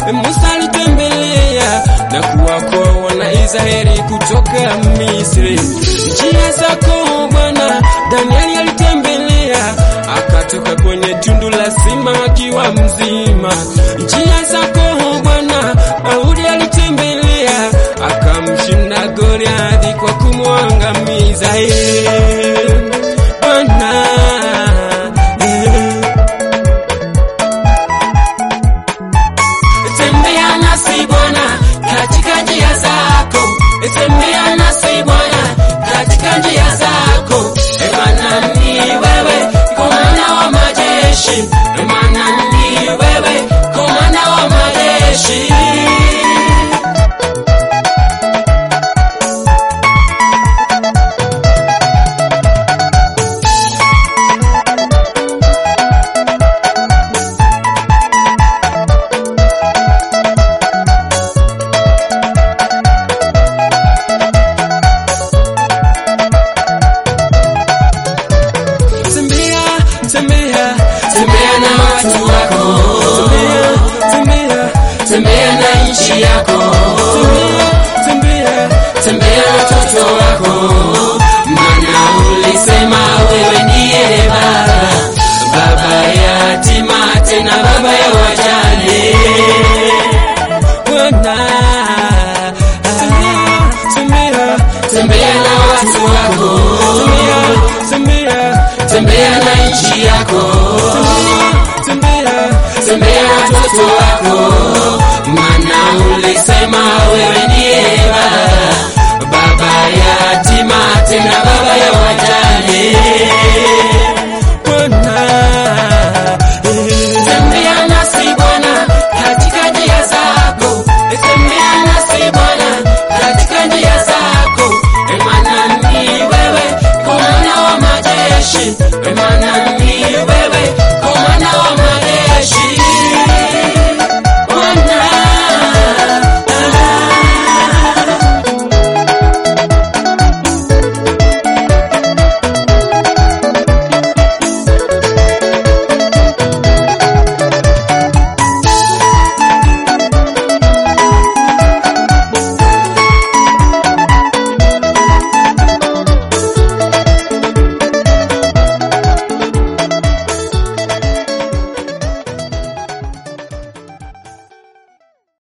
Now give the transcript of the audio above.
Musa alitembelea na kuwakoa Wanaisraeli kutoka Misri. Njia zako Bwana, Danieli alitembelea akatoka kwenye tundu la simba akiwa mzima. Njia zako Bwana, Daudi alitembelea akamshinda Goliathi kwa kumwangamiza. Eh, Bwana eh. Tembea nasi Bwana katika njia zako, tembea nasi Bwana katika njia zako. E Bwana ni wewe komanda wa majeshi, E Bwana ni wewe komanda wa majeshi. Tembea, tembea, tembea na watu wako, tembea, tembea, tembea na nchi yako, tembea, tembea, tembea na watoto wako, maana ulisema wewe ndiye baba, baba ya yatima tena baba ya wajane. Bwana, tembea, tembea, tembea na watu wako, tembea, tembea, tembea na nchi yako, tembea, tembea na watoto wako, maana ulisema wewe ndiye baba, baba ya yatima tena baba ya wajane.